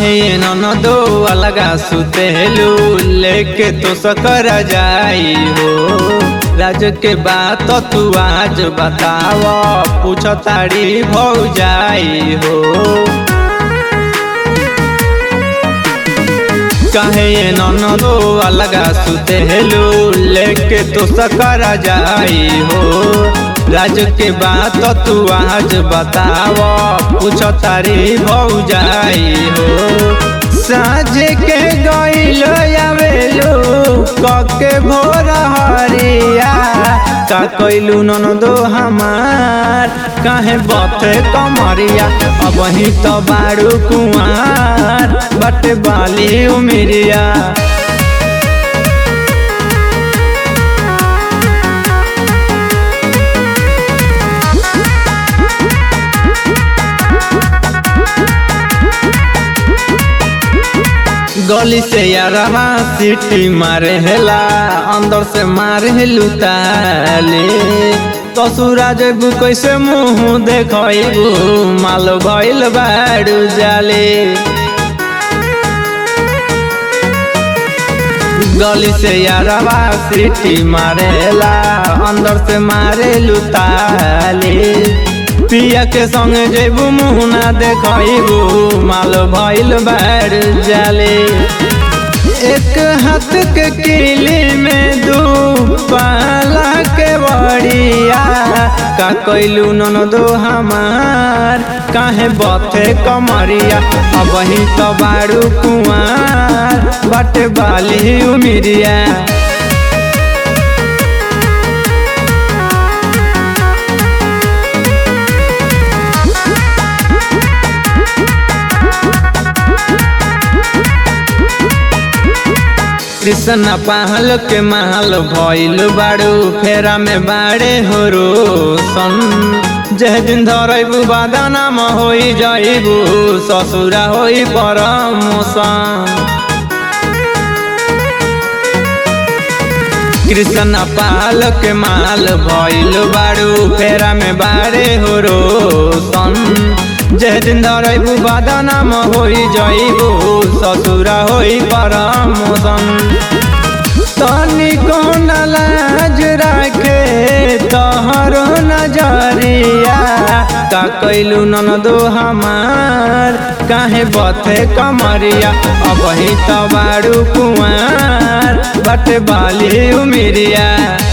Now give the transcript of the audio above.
काहे न दो अलगा सुतेलू लेके तो सकर जाई हो राज के बात तू आज बताव पूछ तारी भौ जाई हो काहे न दो अलगा सुतेलू लेके तो सकर जाई हो राज के बात तू आज बताव पूछ तारी भौ जाई हो साँझ के गईल आवेलू कके भोर हरिया का कैलू नन दो हमार काहे बथे कमरिया अब ही तो बारू कुआर बटे बाली उमिरिया गली से यारवा सीटी मारे हेला अंदर से मारे हेलू ताले ससुरा जबू कैसे मुँह देखबू माल भइल बाड़ू जाले गली से यारवा सीटी मारेला अंदर से मारे लुताले पिया के संग जेबू मुँह ना देखबू माल भइल बाड़ जाले एक हाथ के किली में दू पाला के बड़िया का कैलू नन दो हमार काहे बथे कमरिया अब ही तो बारू कुआर बटे बाली उमिरिया कृष्ण पहल के महल भइल बाड़ू फेरा में बाड़े हो रोशन जह दिन धरबू बादानाम होई जाइबू ससुरा होई परमोशन कृष्ण पाल के माल भइल बाड़ू फेरा में बाड़े हो रोशन जह दिन धरबू बादानाम होई जाइबू ससुरा होई परमोशन तनी कौन लाज राखे तोहरो नजरिया का कैलू नन दो हमार काहे बथे कमरिया अब ही तो बारू कुआर बट बाली उमिरिया